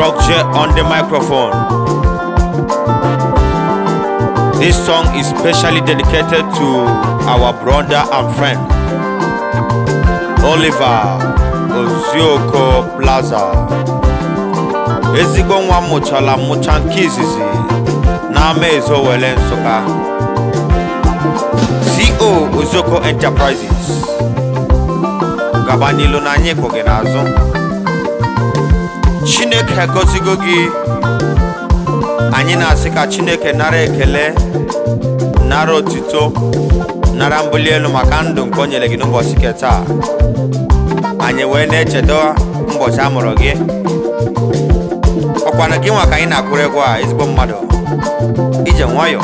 Rock J on the microphone. This song is specially dedicated to our brother and friend Oliver Ozioko Plaza. Ezigbo nwa mụchala mụcha nke izizi n'ama Ezowele Nsụka. CO Ozioko Enterprises. Gaba n'ilu na anyị kwụ gị n'azụ. Chineke agọzigo gị anyị na-asị ka Chineke nara ekele nara otito nara mbuli elu maka ndụ nke o nyere gị n'ụbọchị nke taa anyị wee na-echeta ụbọchị a mụrụ gị ọkwana gị nwa ka anyị na-akụrụ egwu a ezigbo mmadụ ije nwayọ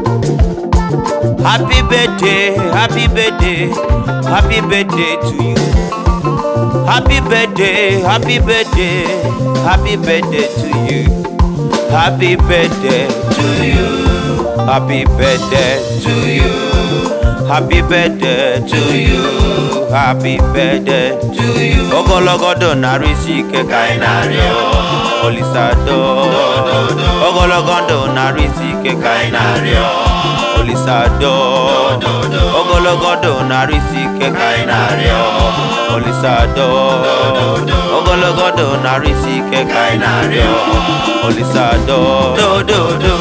happy birthday happy birthday happy birthday to you happy birthday happy birthday happy birthday to you happy birthday to you happy birthday to you happy birthday to you happy birthday to you ogologo ndụ narị isi ike ka anyị na-arịọ olisado ogologo ndụ narị isi ike ka anyị na-arịọ olisado ogologo ndụ narị isi ike ka anyị na-arịọ olisado ogologo ndụ narị isi ike ka anyị na-arịọ olisado dododo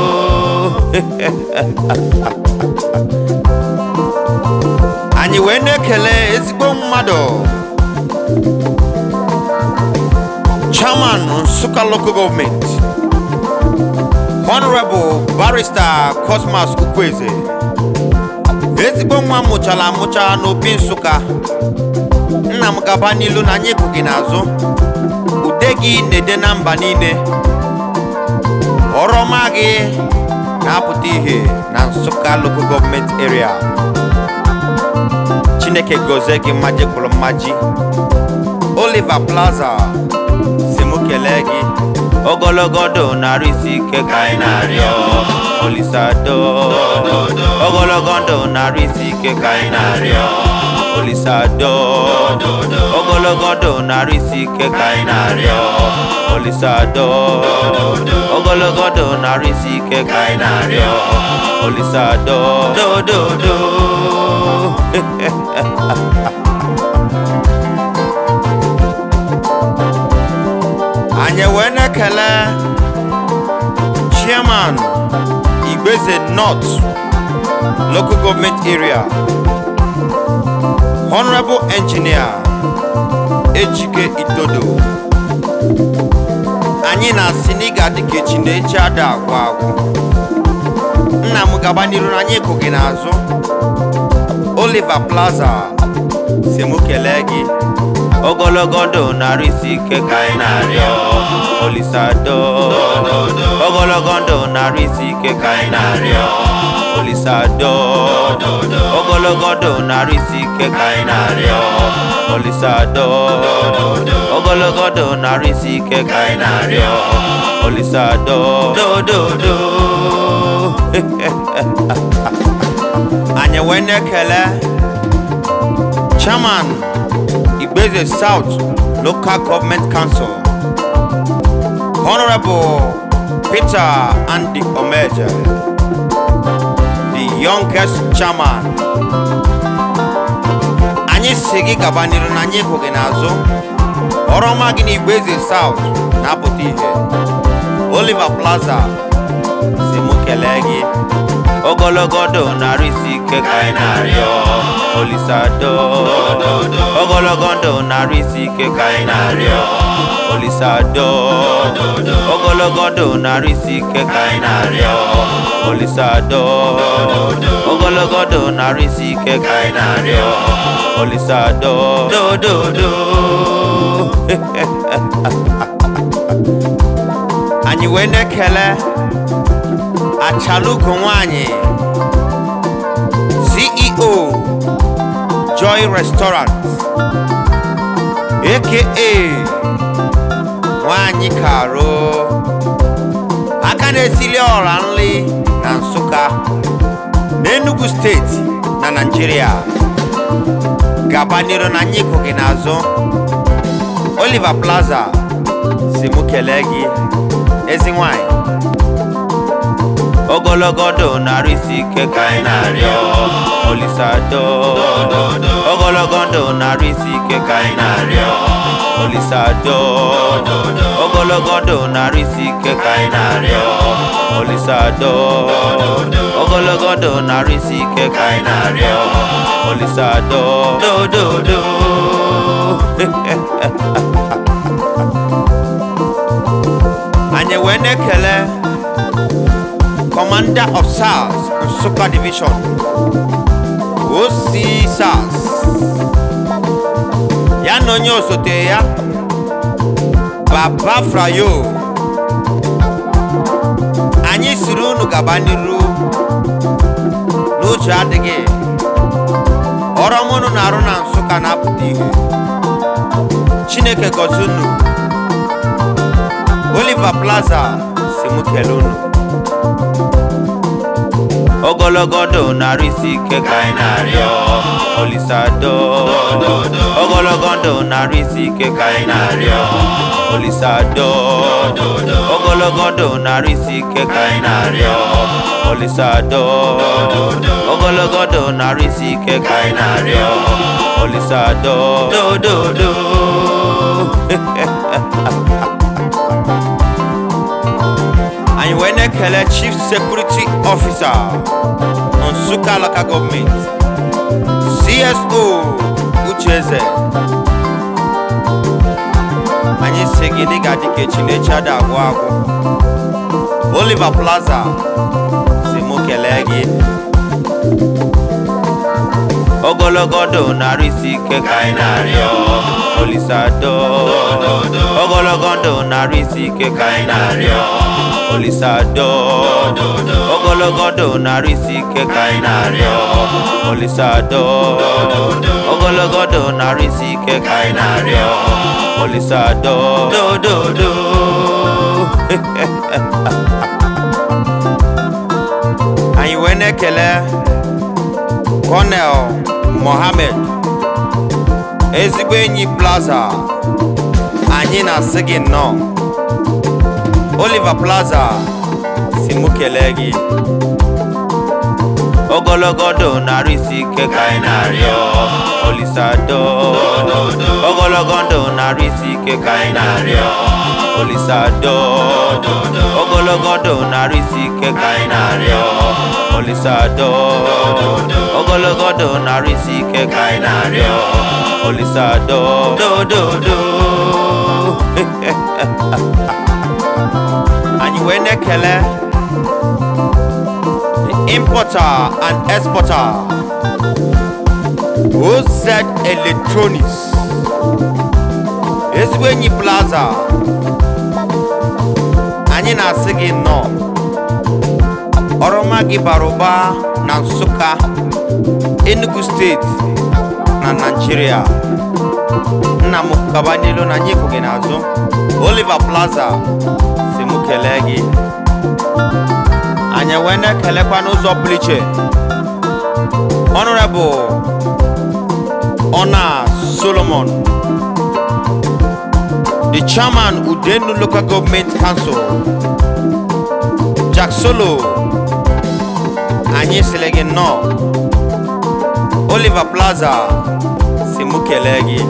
anyị wee na-ekele ezigbo mmadụ chairman nsụka local government honorable barrister cosmas ukweze ezigbo nwa mụchara amụcha n'opi nsụka nna m gaba n'ilu na anyị gị n'azụ ude gị na-ede na mba niile ọrọma gị na-apụta ihe na nsụka local government area chineke gozie gị mmaji kwuru mmaji oliver plaza si mụ kelee gị ogologo ndụ narị isi ike ka anyị na-arịọ olisado ogologo ndụ narị isi ike ka anyị na-arịọ olisado ogologo ndụ narị isi ike ka anyị na-arịọ olisado ogologo ndụ narị isi ike ka anyị na-arịọ olisado dododo anyị wee na-ekele chairman igbeze north local government area honorable engineer ejike itodo anyị na-asị na ị ga-adị ka echi na echi ada agwụ agwụ nna m gaba n'iru na anyị kụ gị n'azụ oliver plaza si mụ kelee gị ogologo ndụ narị isi ike ka anyị na-arịọ olisado ogologo ndụ narị isi ike ka anyị na-arịọ olisado ogologo ndụ narị isi ike ka anyị na-arịọ olisado ogologo ndụ narị isi ike ka anyị na-arịọ olisado dododo anyị wee na-ekele chairman Igbeze South Local Government Council, Honorable Peter Andy Omeje, the youngest chairman. Anyị si gị gaba n'iru na anyị hụ gị n'azụ ọrọma gị na Igbeze South na-apụta ihe Oliver Plaza si mụ kelee gị ogologo ndụ narị isi ike ka anyị na-arịọ olisado ogologo ndụ narị isi ike ka anyị na-arịọ olisado ogologo ndụ narị isi ike ka anyị na-arịọ olisado ogologo ndụ narị isi ike ka anyị na-arịọ olisado dododo anyị wee na-ekele achalugo nwanyị ceo joy restaurant aka nwanyị karo aka na-esili ọra nri na nsụka n'enugu steeti na naijiria gaba n'iru na anyị kụ gị n'azụ oliver plaza si mụ kelee gị ezi nwanyị ogologo ndụ narị isi ike ka anyị na-arịọ olisado ogologo ndụ narị isi ike ka anyị na-arịọ olisado ogologo ndụ narị isi ike ka anyị na-arịọ olisado ogologo ndụ narị isi ike ka anyị na-arịọ olisado dododo anyị wee na-ekele Commander of SARS Nsukka Division OC SARS ya na onye osote ya Baba Frayo anyị siri unu gaba n'iru n'uche adịghị ọrụ m unu na-arụ na Nsukka na-apụta ihe Chineke gọzie unu Oliver Plaza si mụ kelee unu ogologo ndụ narị isi ike ka anyị na-arịọ olisado ogologo ndụ narị isi ike ka anyị na-arịọ olisado ogologo ndụ narị isi ike ka anyị na-arịọ olisado ogologo ndụ narị isi ike ka anyị na-arịọ olisado dododo anyị wee na-ekele chief security officer nsụka local gọọmenti cso ucheze anyị si gị dị ga dịka echinechi ada agwụ agwụ oliver plaza si mụ kelee gị ogologo ndụ narị isi ike ka anyị na-arịọ olisado ogologo ndụ narị isi ike ka anyị na-arịọ olisado ogologo ndụ narị isi ike ka anyị na-arịọ olisado ogologo ndụ narị isi ike ka anyị na-arịọ olisado dododo anyị wee na-ekele Colonel Mohammed ezigbo enyi Plaza anyị na-asị gị nnọọ Oliver Plaza si mụ kelee gị ogologo ndụ narị isi ike ka anyị na-arịọ olisado ogologo ndụ narị isi ike ka anyị na-arịọ olisado ogologo ndụ narị isi ike ka anyị na-arịọ olisado ogologo ndụ narị isi ike ka anyị na-arịọ olisado dododo anyị wee na-ekele the importer and exporter OZ Electronics ezigbo enyi plaza anyị na-asị gị nnọọ ọrụma gị bara ụba na Nsụka Enugu steeti na Naịjirịa nna m gaba n'elu na anyị kwụ gị n'azụ Oliver Plaza si mụ kelee gị anyị wee na-ekelekwa n'ụzọ pụrụ iche Honorable Ona Solomon the chairman Udenu Local Government Council Jack Solo anyị sịrị gị nnọọ Oliver Plaza si mụ kelee gị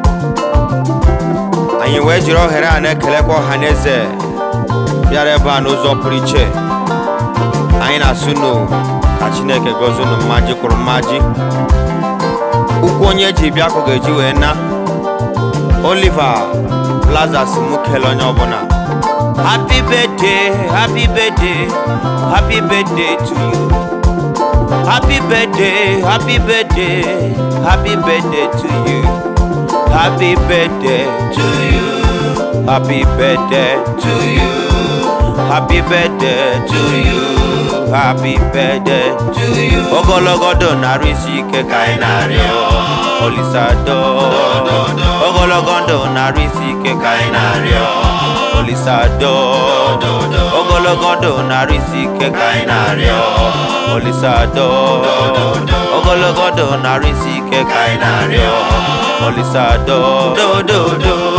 anyị wee jiri ohere a na-ekelekwa ọha na eze bịara ebe a n'ụzọ pụrụ iche anyị na-asụ unu ka chineke gozie unu mmaji kwuru mmaji ụkwụ onye ji bịa ka ọ ga-eji wee na Oliver Plaza si mụ kelee onye ọbụla happy birthday happy birthday happy birthday to you happy birthday happy birthday happy birthday to you happy birthday to you happy birthday to you happy birthday to you happy birthday to you ogologo ndụ narị isi ike ka anyị na-arịọ olisado ogologo ndụ narị isi ike ka anyị na-arịọ olisado ogologo ndụ narị isi ike ka anyị na-arịọ olisado ogologo ndụ narị isi ike ka anyị na-arịọ olisado dododo